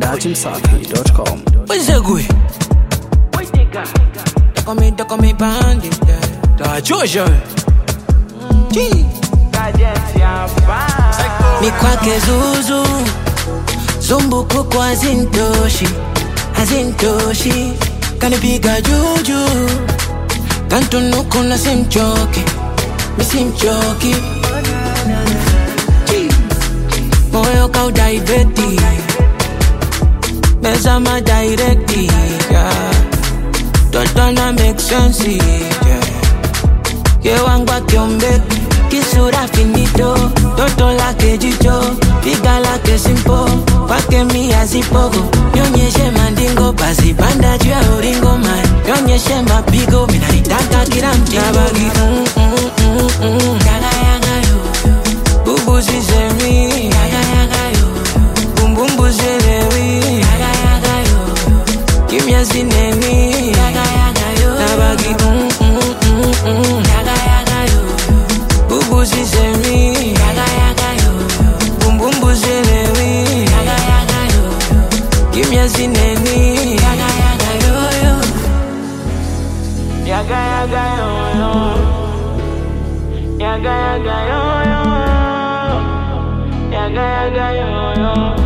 dachimsafi.com. Wezegwe Takome takome pande Tachosha Mikwake zuzu Zumbukuku hazintoshi Hazintoshi Kanipiga juju Kantunuku na simchoki Misimchoki Moyo kaudaibeti Mezama directi yeah. Totona make sense yeah. Yewangwa kiombeki Kisura finito Toto lake jicho Piga lake simpo Kwake mia zipogo Nyonyeshe mandingo Basi panda juu ya uringo man Nyonyeshe mapigo Mina nitaka kila mtingo Nabagi mm, mm, mm, mm. Yaga yaga yo Bubu sisemi Yaga yaga yo Bumbumbu selewi Yaga yaga yo Kimya sineni Yaga yaga yo Nabagi mm, mm, mm, mm. Yaga yaga yo Bubu sisemi Yaga yaga yo Bumbumbu selewi Yaga yaga yo Kimya sineni Yaga yaga yo yo Yaga yaga yo yo. Yaga yaga yo yo. Yaga yaga yo yo.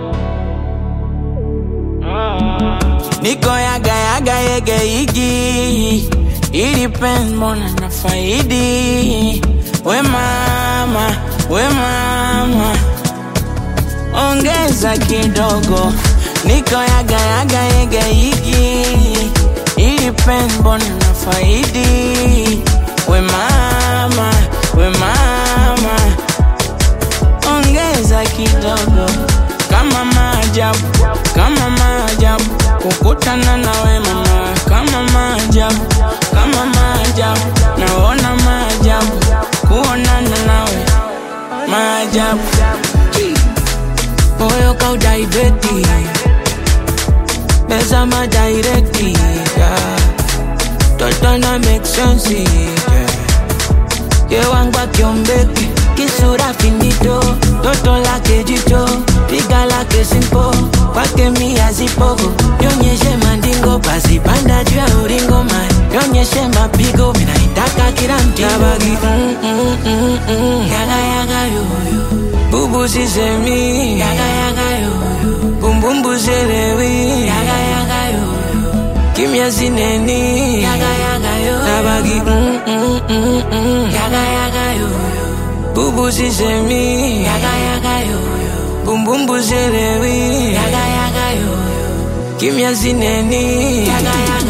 Ah. Niko yaga yaga yege igi Ili pen mbona na faidi We mama, we mama Ongeza kidogo Niko yaga yaga yege igi Ili pen mbona na faidi We mama, we mama ongeza kidogo kama maajabu kama maajabu kukutana nawe mama kama maajabu kama maajabu naona maajabu kuonana nawe maajabu moyo kaudaibeti mezama directi yeah. totona make sense yeah. Yewangwa kiombeki kisura finito toto lake jicho piga lake simpo kwake mia zipogo nyonyeshe mandingo basi panda juu ya uringo man nyonyeshe mapigo minaitaka kila mtigo Nabagi mm, mm, mm, mm. yaga yaga yoyo bubu sisemi yaga yaga yoyo bumbumbu selewi yaga yaga yoyo kimya sineni yaga yaga yo nabagi mm, mm, mm, mm. yaga yaga yo bubu sisemi yaga yaga yo bumbumbu selewi yaga yaga yo kimya sineni yaga yaga